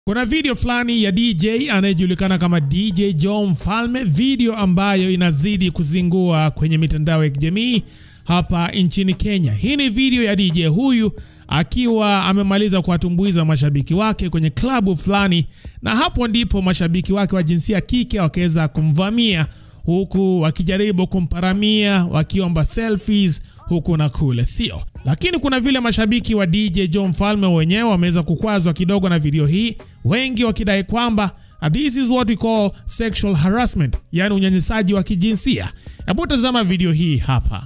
Kuna video fulani ya DJ anayejulikana kama DJ Joe Mfalme, video ambayo inazidi kuzingua kwenye mitandao ya kijamii hapa nchini Kenya. Hii ni video ya DJ huyu akiwa amemaliza kuwatumbuiza mashabiki wake kwenye klabu fulani, na hapo ndipo mashabiki wake wa jinsia ya kike wakaweza kumvamia huku wakijaribu kumparamia wakiomba selfies huku na kule, sio? Lakini kuna vile mashabiki wa DJ Joe Mfalme wenyewe wameweza kukwazwa kidogo na video hii, wengi wakidai kwamba this is what we call sexual harassment, yani unyanyasaji wa kijinsia. Hebu tazama video hii hapa.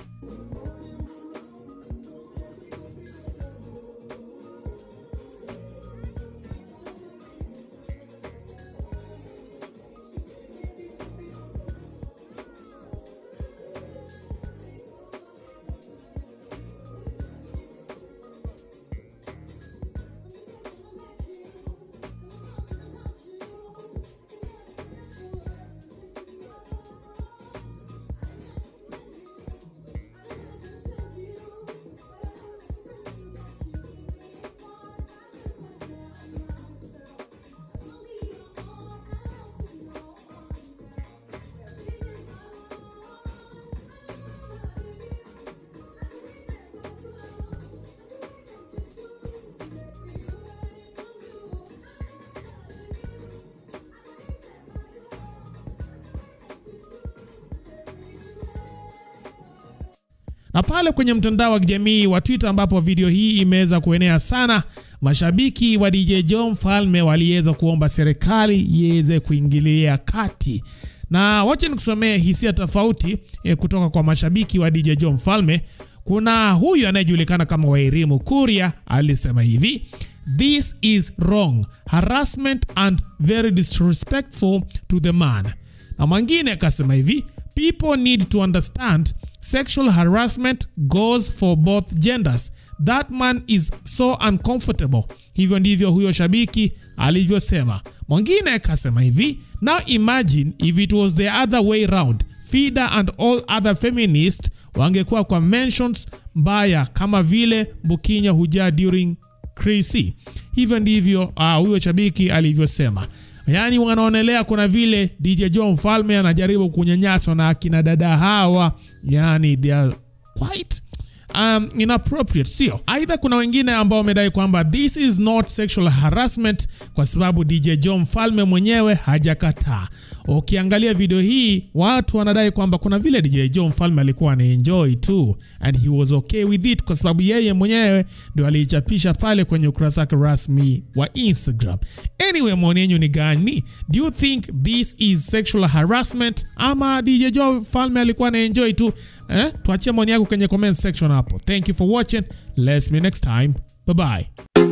na pale kwenye mtandao wa kijamii wa Twitter ambapo video hii imeweza kuenea sana, mashabiki wa DJ Joe Mfalme waliweza kuomba serikali iweze kuingilia kati, na wacha nikusomee hisia tofauti eh, kutoka kwa mashabiki wa DJ Joe Mfalme. Kuna huyu anayejulikana kama Wairimu Kuria alisema hivi: This is wrong harassment and very disrespectful to the man. Na mwingine akasema hivi People need to understand sexual harassment goes for both genders. That man is so uncomfortable. Hivyo ndivyo huyo shabiki alivyosema. Mwingine akasema hivi, now imagine if it was the other way round. Fida and all other feminists wangekuwa kwa mentions mbaya kama vile Bukinya hujaa during Chrissy. Hivyo ndivyo uh, huyo shabiki alivyosema. Yaani wanaonelea kuna vile DJ Joe Mfalme anajaribu kunyanyaswa na akina dada hawa, yani they are quite um, inappropriate, sio? Aidha, kuna wengine ambao wamedai kwamba this is not sexual harassment kwa sababu DJ Joe Mfalme mwenyewe hajakataa. Ukiangalia video hii, watu wanadai kwamba kuna vile DJ Joe Mfalme alikuwa anaenjoy tu and he was okay with it kwa sababu yeye mwenyewe ndio aliichapisha pale kwenye ukurasa wake rasmi wa Instagram. Anyway, maoni yenu ni gani? Do you think this is sexual harassment ama DJ Joe Mfalme alikuwa anaenjoy tu? Eh? Tuachie maoni yako kwenye comment section hapo. Thank you for watching. Let's meet next time. Bye bye.